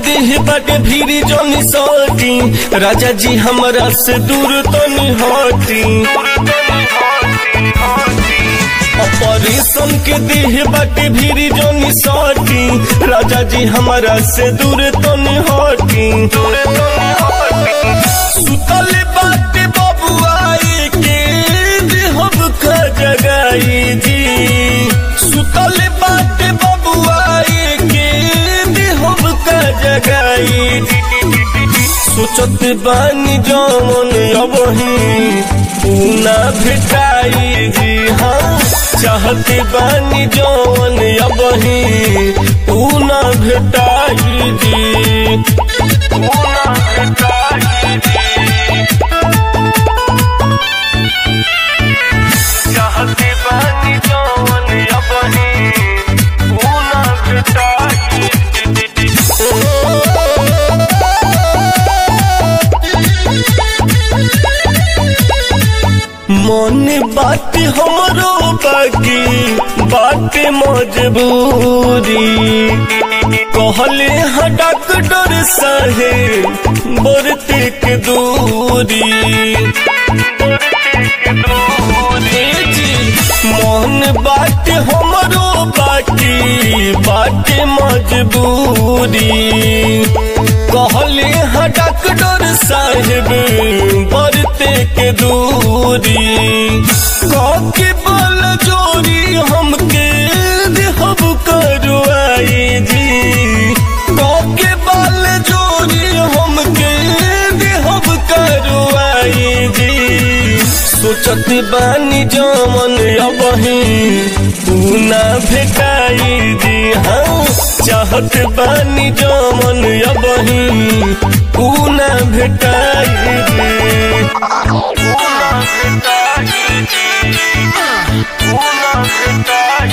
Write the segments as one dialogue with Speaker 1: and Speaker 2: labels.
Speaker 1: देह बाटे भीरी जनी सटी राजा जी हमरा से दूर तनी हटी ऑपरेशन के देह बाटे भीरी जनी सटी राजा जी हमरा से दूर तनी हटी सुतल बाटे बबुआई के देहब का जगाई जी सुतल बाटे बबुआई के देहब का जगाई जी सोचत बानी जमन अबही पूना भेटाई जी हाँ चाहत बानी जमन अबही पूना भेटाई जी पूना भेटाई जी चाहते बानी जवन अबही पूना भेटाई मन बात हमरो बाकी बात मजबूरी कहले हाँ डॉक्टर साहेब बरते के दूरी मन बात हमरो बाकी बात मजबूरी कहले हाँ डॉक्टर साहेब बरते के दूरी कके बल जोरी हमके देहब करवाई जी कके बल जोरी हमके देहब करवाई जी सोचत बानी जमन अबही तू ना भेटाई जी हाँ चाहत बानी जमन अबही तू ना भेटाई जी तू ना भेटाई जी तू ना भेटाई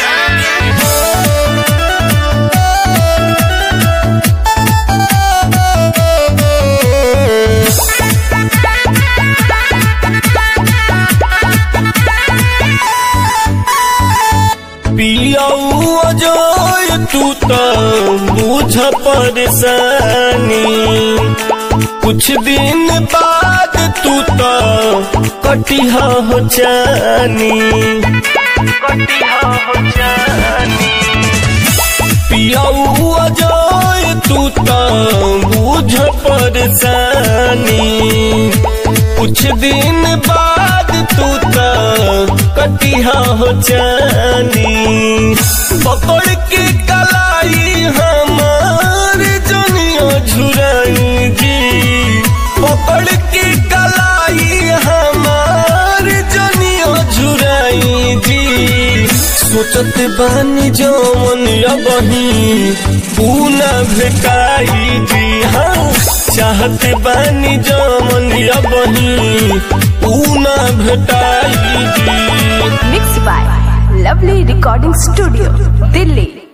Speaker 1: पियाऊ अजय तू तो बुझ परेशानी कुछ दिन बाद तू तो कटिहा हो जानी कटिहा हो जानी पियाऊ अजय तू तो बुझ परेशानी कुछ दिन बाद तू तो कटिहा हो जानी पकड़ के कलाई हमार जनिया झुराई जी पकड़ के कलाई हमार जनिया झुराई जी सोचत बानी जवन अबही पूना भेटाई जी हाँ चाहत बानी जवन अबही पूना भेटाई जी
Speaker 2: Mixed by Lovely Recording Studio, Delhi.